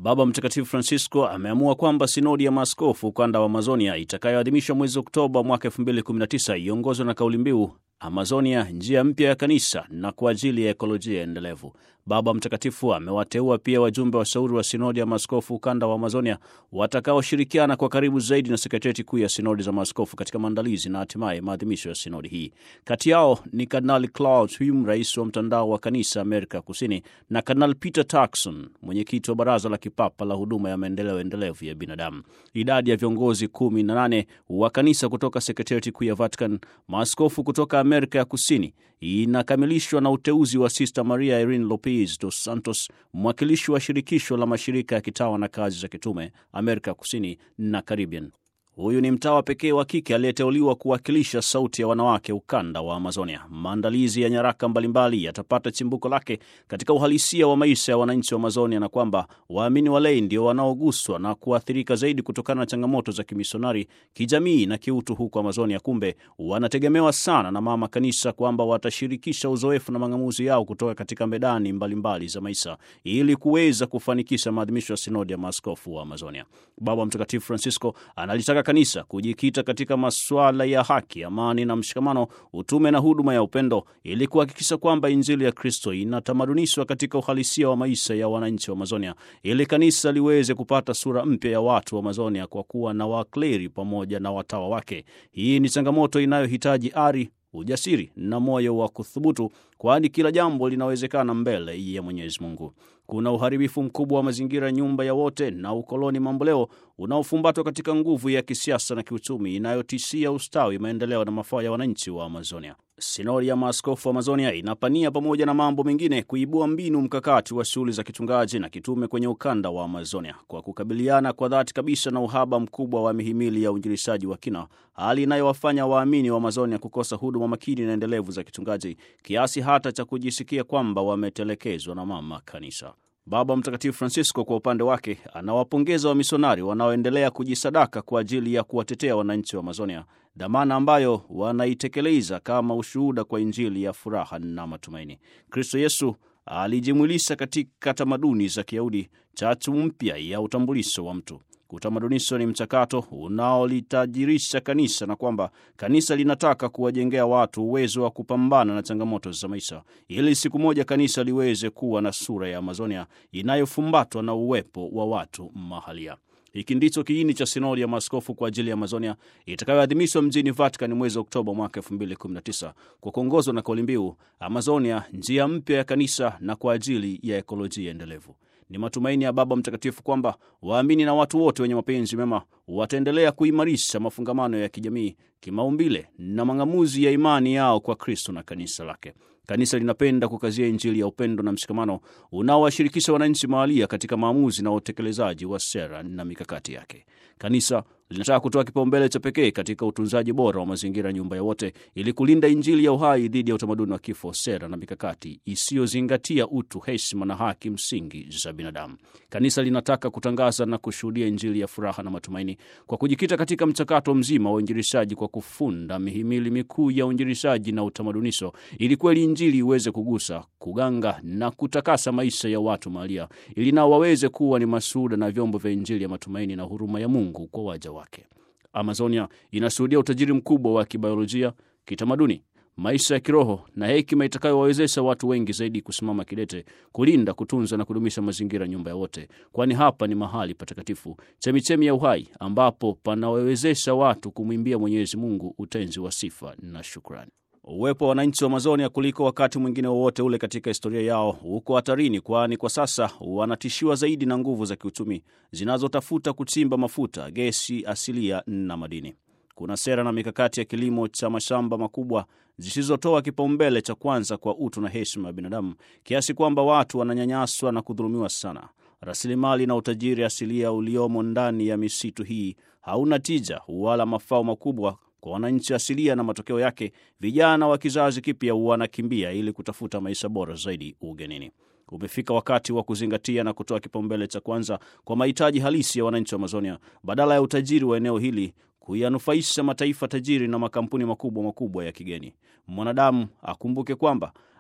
Baba Mtakatifu Francisco ameamua kwamba sinodi ya maaskofu ukanda wa Amazonia itakayoadhimishwa mwezi Oktoba mwaka 2019 iongozwe na kauli mbiu Amazonia, njia mpya ya kanisa na kwa ajili ya ekolojia endelevu. Baba Mtakatifu amewateua pia wajumbe washauri wa sinodi ya maaskofu ukanda wa Amazonia watakaoshirikiana kwa karibu zaidi na sekretarieti kuu ya sinodi za maaskofu katika maandalizi na hatimaye maadhimisho ya sinodi hii. Kati yao ni Kardinali Klaus Hume, rais wa mtandao wa kanisa Amerika Kusini, na Kardinali Peter Turkson, mwenyekiti wa baraza la kipapa la huduma ya maendeleo endelevu ya binadamu. Idadi ya viongozi kumi na nane wa kanisa kutoka sekretarieti kuu ya Vatican, maaskofu kutoka Amerika ya Kusini inakamilishwa na uteuzi wa Sister Maria Irene Lopez dos Santos, mwakilishi wa shirikisho la mashirika ya kitawa na kazi za kitume Amerika Kusini na Caribbean. Huyu ni mtawa pekee wa kike aliyeteuliwa kuwakilisha sauti ya wanawake ukanda wa Amazonia. Maandalizi ya nyaraka mbalimbali yatapata chimbuko lake katika uhalisia wa maisha ya wananchi wa Amazonia, na kwamba waamini walei ndio wanaoguswa na kuathirika zaidi kutokana na changamoto za kimisionari, kijamii na kiutu huko Amazonia. Kumbe wanategemewa sana na mama kanisa kwamba watashirikisha uzoefu na mang'amuzi yao kutoka katika medani mbalimbali mbali za maisha ili kuweza kufanikisha maadhimisho ya sinodi ya maaskofu wa Amazonia. Baba Mtakatifu Francisco analitaka kanisa kujikita katika masuala ya haki, amani na mshikamano, utume na huduma ya upendo, ili kuhakikisha kwamba Injili ya Kristo inatamadunishwa katika uhalisia wa maisha ya wananchi wa Amazonia, ili kanisa liweze kupata sura mpya ya watu wa Amazonia kwa kuwa na wakleri pamoja na watawa wake. Hii ni changamoto inayohitaji ari ujasiri na moyo wa kuthubutu, kwani kila jambo linawezekana mbele ya Mwenyezi Mungu. Kuna uharibifu mkubwa wa mazingira, nyumba ya wote na ukoloni mamboleo unaofumbatwa katika nguvu ya kisiasa na kiuchumi inayotishia ustawi, maendeleo na mafao ya wananchi wa Amazonia. Sinodi ya maaskofu wa Amazonia inapania pamoja na mambo mengine kuibua mbinu mkakati wa shughuli za kichungaji na kitume kwenye ukanda wa Amazonia kwa kukabiliana kwa dhati kabisa na uhaba mkubwa wa mihimili ya uinjilishaji wa kina, hali inayowafanya waamini wa Amazonia kukosa huduma makini na endelevu za kichungaji kiasi hata cha kujisikia kwamba wametelekezwa na mama kanisa. Baba Mtakatifu Francisco kwa upande wake anawapongeza wamisionari wanaoendelea kujisadaka kwa ajili ya kuwatetea wananchi wa Amazonia, dhamana ambayo wanaitekeleza kama ushuhuda kwa Injili ya furaha na matumaini. Kristo Yesu alijimwilisha katika tamaduni za Kiyahudi, chachu mpya ya utambulisho wa mtu. Utamadunisho ni mchakato unaolitajirisha kanisa na kwamba kanisa linataka kuwajengea watu uwezo wa kupambana na changamoto za maisha, ili siku moja kanisa liweze kuwa na sura ya Amazonia inayofumbatwa na uwepo wa watu mahalia. Hiki ndicho kiini cha sinodi ya maaskofu kwa ajili ya Amazonia itakayoadhimishwa mjini Vatican mwezi Oktoba mwaka 2019 kwa kuongozwa na kauli mbiu Amazonia, njia mpya ya kanisa na kwa ajili ya ekolojia endelevu. Ni matumaini ya Baba Mtakatifu kwamba waamini na watu wote wenye mapenzi mema wataendelea kuimarisha mafungamano ya kijamii, kimaumbile na mang'amuzi ya imani yao kwa Kristo na kanisa lake. Kanisa linapenda kukazia Injili ya upendo na mshikamano unaowashirikisha wananchi mahalia katika maamuzi na utekelezaji wa sera na mikakati yake. Kanisa linataka kutoa kipaumbele cha pekee katika utunzaji bora wa mazingira, nyumba ya wote, ili kulinda Injili ya uhai dhidi ya utamaduni wa kifo, sera na mikakati isiyozingatia utu, heshima na haki msingi za binadamu. Kanisa linataka kutangaza na kushuhudia Injili ya furaha na matumaini kwa kujikita katika mchakato mzima wa uinjilishaji kwa kufunda mihimili mikuu ya uinjilishaji na utamadunisho, ili kweli Injili iweze kugusa, kuganga na kutakasa maisha ya watu mahalia, ili nao waweze kuwa ni mashuhuda na vyombo vya Injili ya matumaini na huruma ya Mungu kwa waja wake. Amazonia inashuhudia utajiri mkubwa wa kibiolojia, kitamaduni, maisha ya kiroho na hekima itakayowawezesha watu wengi zaidi kusimama kidete kulinda, kutunza na kudumisha mazingira, nyumba ya wote, kwani hapa ni mahali patakatifu, chemichemi ya uhai, ambapo panawawezesha watu kumwimbia Mwenyezi Mungu utenzi wa sifa na shukrani. Uwepo wa wananchi wa Amazonia kuliko wakati mwingine wowote ule katika historia yao uko hatarini, kwani kwa sasa wanatishiwa zaidi na nguvu za kiuchumi zinazotafuta kuchimba mafuta, gesi asilia na madini. Kuna sera na mikakati ya kilimo cha mashamba makubwa zisizotoa kipaumbele cha kwanza kwa utu na heshima ya binadamu, kiasi kwamba watu wananyanyaswa na kudhulumiwa sana. Rasilimali na utajiri asilia uliomo ndani ya misitu hii hauna tija wala mafao makubwa kwa wananchi asilia, na matokeo yake vijana wa kizazi kipya wanakimbia ili kutafuta maisha bora zaidi ugenini. Umefika wakati wa kuzingatia na kutoa kipaumbele cha kwanza kwa mahitaji halisi ya wananchi wa Amazonia badala ya utajiri wa eneo hili kuyanufaisha mataifa tajiri na makampuni makubwa makubwa ya kigeni. Mwanadamu akumbuke kwamba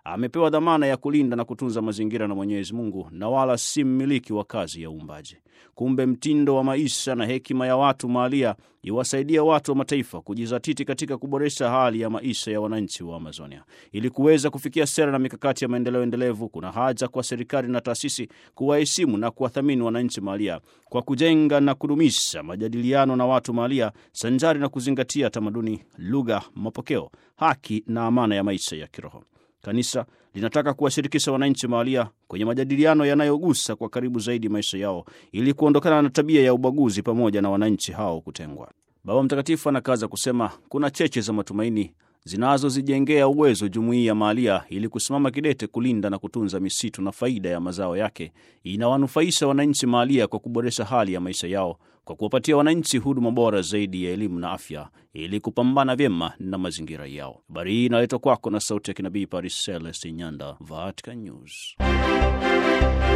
amepewa dhamana ya kulinda na kutunza mazingira na Mwenyezi Mungu na wala si mmiliki wa kazi ya uumbaji. Kumbe mtindo wa maisha na hekima ya watu mahalia iwasaidia watu wa mataifa kujizatiti katika kuboresha hali ya maisha ya wananchi wa Amazonia. Ili kuweza kufikia sera na mikakati ya maendeleo endelevu, kuna haja kwa serikali na taasisi kuwaheshimu na kuwathamini wananchi mahalia kwa kujenga na kudumisha majadiliano na watu mahalia sanjari na kuzingatia tamaduni, lugha, mapokeo, haki na amana ya maisha ya kiroho. Kanisa linataka kuwashirikisha wananchi mahalia kwenye majadiliano yanayogusa kwa karibu zaidi maisha yao ili kuondokana na tabia ya ubaguzi pamoja na wananchi hao kutengwa. Baba Mtakatifu anakaza kusema kuna cheche za matumaini zinazozijengea uwezo jumuiya mahalia ili kusimama kidete kulinda na kutunza misitu na faida ya mazao yake inawanufaisha wananchi mahalia kwa kuboresha hali ya maisha yao kwa kuwapatia wananchi huduma bora zaidi ya elimu na afya ili kupambana vyema na mazingira yao. Habari hii inaletwa kwako na sauti ya kinabii Paris Celeste Nyanda, Vatican News.